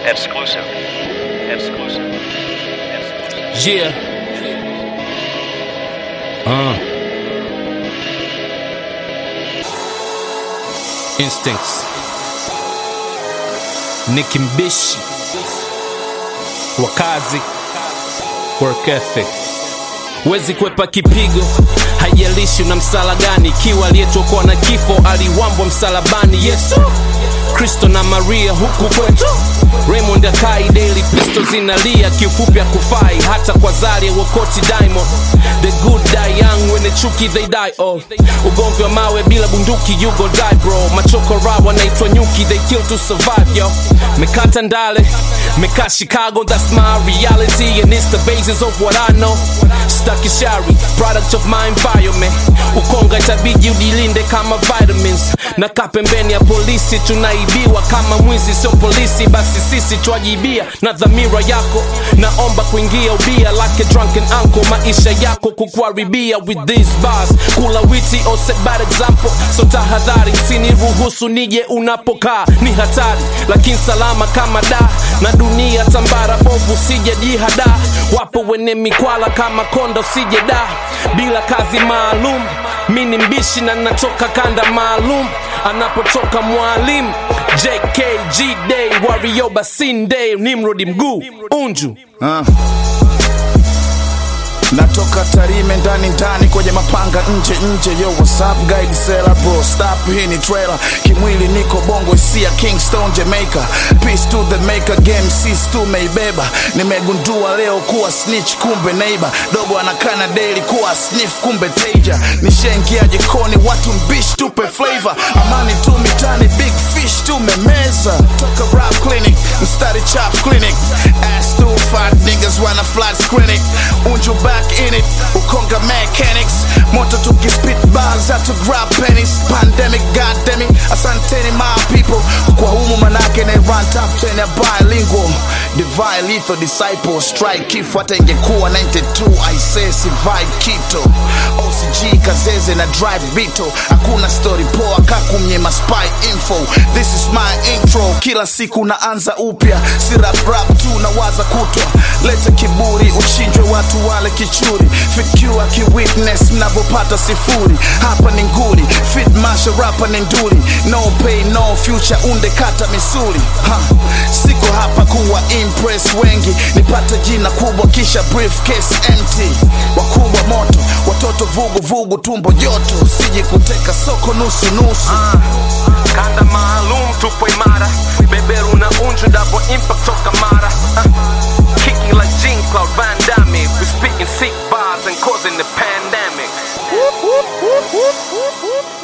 Exclusive. Exclusive. Exclusive. Yeah. Uh. Instincts. Nicki Mbishi. Wakazi. Work ethic. Wezi kwepa kipigo, haijalishi una msala gani. Ikiwa aliyetokoa na kifo aliwambwa msalabani. Yesu Kristo na Maria huku kwetu Raymond Akai daily pisto zinalia, kiufupi akufai hata kwa zari wokoti Diamond. The good die young, wenye chuki they die all. Ugomvi wa mawe bila bunduki you go die bro. Machoko raw wanaitwa nyuki they kill to survive yo. Mekata ndale, meka Chicago that's my reality and it's the basis of what I know. Stuck shari, product of my environment. Ukonga itabidi udilinde kama vitamins. Na kaa pembeni ya polisi tunaibiwa kama mwizi sio polisi basi sisi twajibia na dhamira yako naomba kuingia ubia like a drunken uncle maisha yako kukuharibia with these bars kula witi or set bad example so tahadhari siniruhusu nije unapokaa ni hatari lakini salama kama da na dunia tambara bovu sije jihada wapo wene mikwala kama kondo sije da bila kazi maalum mi ni mbishi na natoka kanda maalum anapotoka mwalimu jkg day wario basin day nimrodi mguu unju Ah. natoka tarime ndani ndani kwenye mapanga nje nje yo what's up guide sela bro stop hii ni trailer kimwili niko bongo isia kingston jamaica peace to the maker game sis tumeibeba nimegundua leo kuwa snitch kumbe neighbor dogo anakana daily kuwa sniff kumbe teja nishaingia jikoni watu mbish tupe flavor amani tu mitani big fish tumemeza toka rap clinic mstari chap clinic ass too fat niggas wanna flat clinic unju back in it ukonga mechanics moto tukispit bars to grab pennies pandemic goddamn it asanteni my people kwa humu manake na run top 10 ya bilingual divine lethal disciple strike kifo hata ingekuwa 92 i say survive kito OCG kazeze na drive bito hakuna story poa kakumnyema spy info this is my intro kila siku naanza upya si rap rap tu nawaza kutwa lete kiburi uchinjwe watu wale kichuri fikiwa kiwitness mnavyopata sifuri hapa ni nguri fit masha rapa ni nduri no pay no future unde kata misuli ha. siko hapa kuwa impress wengi nipate jina kubwa kisha briefcase empty wakubwa moto watoto vugu vugu tumbo joto siji kuteka soko nusu nusu kanda maalum tupo imara beberu na unju double impact toka mara Ah. kicking like Jean Claude Van Damme we speaking sick bars and causing the pandemic